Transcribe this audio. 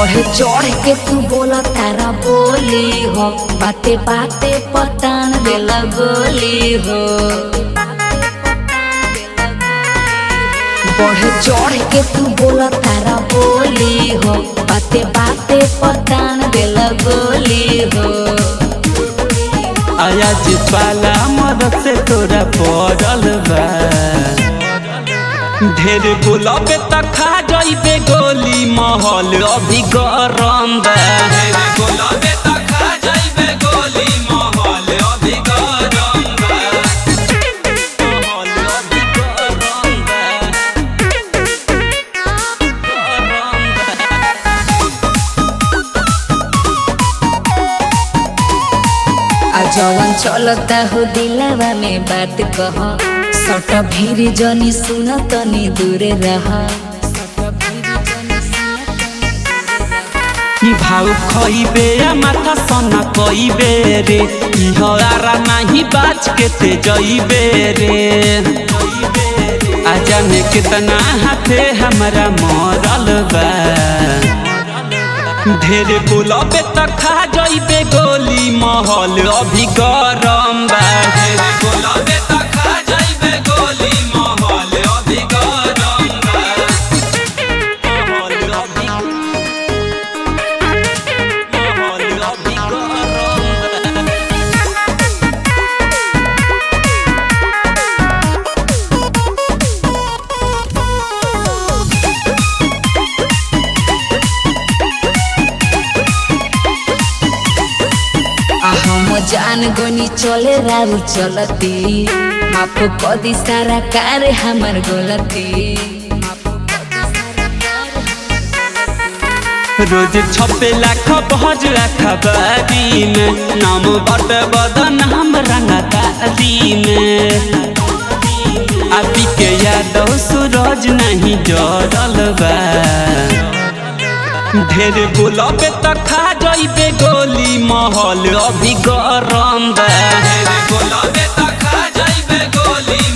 बढ़े चढ़ के तू बोला तारा बोली हो बाते बाते पतान देला गोली हो बढ़े चढ़ के तू बोला तारा बोली हो बाते बाते पतान देला गोली हो आज पाला मदद से तोरा पड़ल बा ढेर गुलाबे त खा जाइबे गोली महल अभी गरम बा ढेर गुलाबे त खा जाइबे गोली महल अभी गरम बा महल अभी गरम बा गरम बा आ जवन चलता हो दिलवा में बात कह सट भीड़ जनी सुन तनी दूरे रह भाउ खइबे आ माथा सना कइबे रे इहरा नाही बाज के ते जइबे रे आ जाने कितना हाथे हमरा मरल बा ढेर बुलबे त खा जइबे गोली महल अभी गरम बा ढेर बुलबे त खा जइबे गोली महल अभी गरम बा महल अभी महल अभी गरम बा आ हम जान गोनी चले राउ चलती माफ कदी सारा कार हमर गलती रोज छपे लाख भज खबरी में नाम बट बदन हम रंगदारी में अभी के यादव सूरज नहीं जरल बा ढेर बुलबे त खा जइबे गोली महल अभी गरम बा ढेर बुलबे त खा जइबे गोली